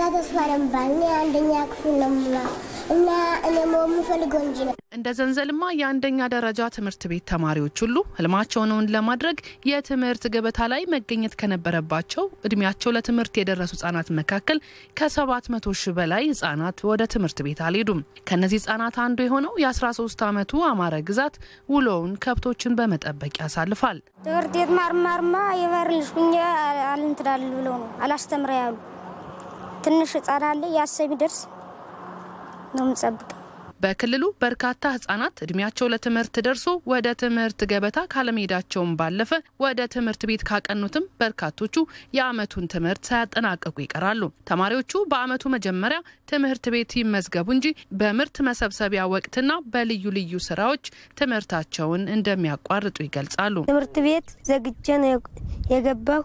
ተስፋ ለምባል እኔ አንደኛ ክፍል ነው የምማር እና እኔ መሆን የምፈልገው ኢንጂነር እንደ ዘንዘልማ የአንደኛ ደረጃ ትምህርት ቤት ተማሪዎች ሁሉ ህልማቸውን እውን ለማድረግ የትምህርት ገበታ ላይ መገኘት ከነበረባቸው እድሜያቸው ለትምህርት የደረሱ ህጻናት መካከል ከ700 ሺህ በላይ ህጻናት ወደ ትምህርት ቤት አልሄዱም። ከእነዚህ ህጻናት አንዱ የሆነው የ13 ዓመቱ አማረ ግዛት ውሎውን ከብቶችን በመጠበቅ ያሳልፋል። ትምህርት ቤት ማርማርማ የበር ልጅ ሁኜ አልንትዳል ብለው ነው አላስተምረ ያሉ ትንሽ ህጻን አለ ያሰብ ደርስ ነው የምጸብቀው። በክልሉ በርካታ ህጻናት እድሜያቸው ለትምህርት ደርሶ ወደ ትምህርት ገበታ ካለመሄዳቸውም ባለፈ ወደ ትምህርት ቤት ካቀኑትም በርካቶቹ የአመቱን ትምህርት ሳያጠናቀቁ ይቀራሉ። ተማሪዎቹ በአመቱ መጀመሪያ ትምህርት ቤት ይመዝገቡ እንጂ በምርት መሰብሰቢያ ወቅትና በልዩ ልዩ ስራዎች ትምህርታቸውን እንደሚያቋርጡ ይገልጻሉ። ትምህርት ቤት ዘግቼ ነው የገባሁ።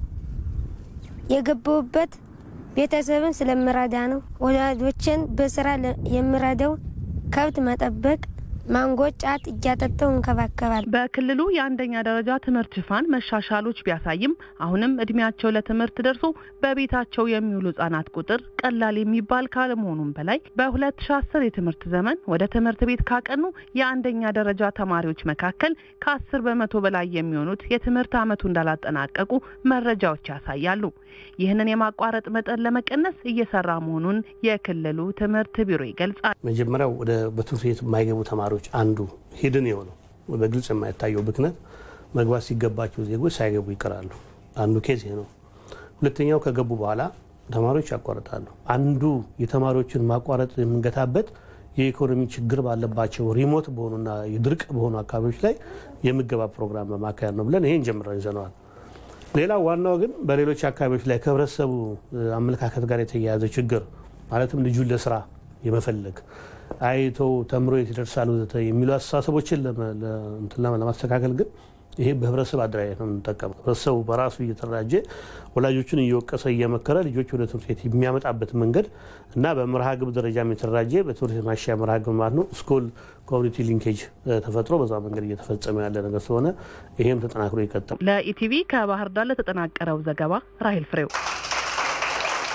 የገባሁበት ቤተሰብን ስለምረዳ ነው። ወላጆችን በስራ የምረዳው ከብት መጠበቅ፣ ማንጎ፣ ጫት እያጠጣው እንከባከባል። በክልሉ የአንደኛ ደረጃ ትምህርት ሽፋን መሻሻሎች ቢያሳይም አሁንም እድሜያቸው ለትምህርት ደርሶ በቤታቸው የሚውሉ ህጻናት ቁጥር ቀላል የሚባል ካለመሆኑም በላይ በ2010 የትምህርት ዘመን ወደ ትምህርት ቤት ካቀኑ የአንደኛ ደረጃ ተማሪዎች መካከል ከ10 በመቶ በላይ የሚሆኑት የትምህርት ዓመቱ እንዳላጠናቀቁ መረጃዎች ያሳያሉ። ይህንን የማቋረጥ መጠን ለመቀነስ እየሰራ መሆኑን የክልሉ ትምህርት ቢሮ ይገልጻል። መጀመሪያው ወደ በትምህርት ቤት የማይገቡ ተማሪዎች አንዱ ሂድን የሆነው በግልጽ የማይታየው ብክነት መግባት ሲገባቸው ዜጎች ሳይገቡ ይቀራሉ። አንዱ ኬዝ ይሄ ነው። ሁለተኛው ከገቡ በኋላ ተማሪዎች ያቋርጣሉ። አንዱ የተማሪዎችን ማቋረጥ የምንገታበት የኢኮኖሚ ችግር ባለባቸው ሪሞት በሆኑና ድርቅ በሆኑ አካባቢዎች ላይ የምገባ ፕሮግራም በማካሄድ ነው ብለን ይሄን ጀምረን ይዘነዋል። ሌላው ዋናው ግን በሌሎች አካባቢዎች ላይ ከህብረተሰቡ አመለካከት ጋር የተያያዘ ችግር ማለትም ልጁን ለስራ የመፈለግ አይተው ተምሮ የት ይደርሳል ወዘተ የሚሉ አስተሳሰቦችን ለማስተካከል ግን ይሄ በህብረተሰብ አደራጀት ነው የምንጠቀመው። ህብረተሰቡ በራሱ እየተደራጀ ወላጆችን እየወቀሰ እየመከረ ልጆች ወደ ትምህርት ቤት የሚያመጣበት መንገድ እና በመርሃ ግብር ደረጃ የተደራጀ በትምህርት ቤት ማሻያ መርሃ ግብር ማለት ነው ስኩል ኮሚኒቲ ሊንኬጅ ተፈጥሮ በዛ መንገድ እየተፈጸመ ያለ ነገር ስለሆነ ይሄም ተጠናክሮ ይቀጥላል። ለኢቲቪ ከባህር ዳር ለተጠናቀረው ዘገባ ራሄል ፍሬው